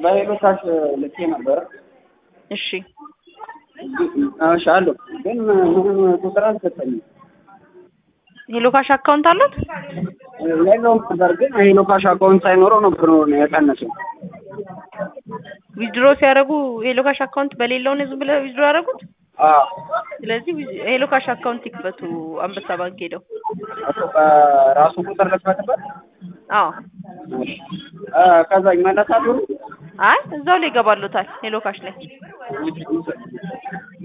በሄሎ ካሽ ልኬ ነበረ። እሺ እሺ አለሁ፣ ግን ምንም ቁጥር አልሰጠኝም። ሄሎ ካሽ አካውንት አሉት? የለውም ነበር፣ ግን ሄሎ ካሽ አካውንት ሳይኖረው ነው ብሩን የቀነሰው። ዊዝድሮ ሲያደርጉ ሄሎ ካሽ አካውንት በሌለው ነው ዝም ብለው ዊዝድሮ ያደረጉት። አዎ ስለዚህ ዊዝ- ሄሎ ካሽ አካውንት ይክፈቱ አንበሳ ባንክ ሄደው። እኮ በራሱ ቁጥር ልክፈትበት። አዎ እሺ እ ከዛ ይመለሳል ብሩ? አይ እዛው ላይ ይገባሉታል ሄሎ ካሽ ላይ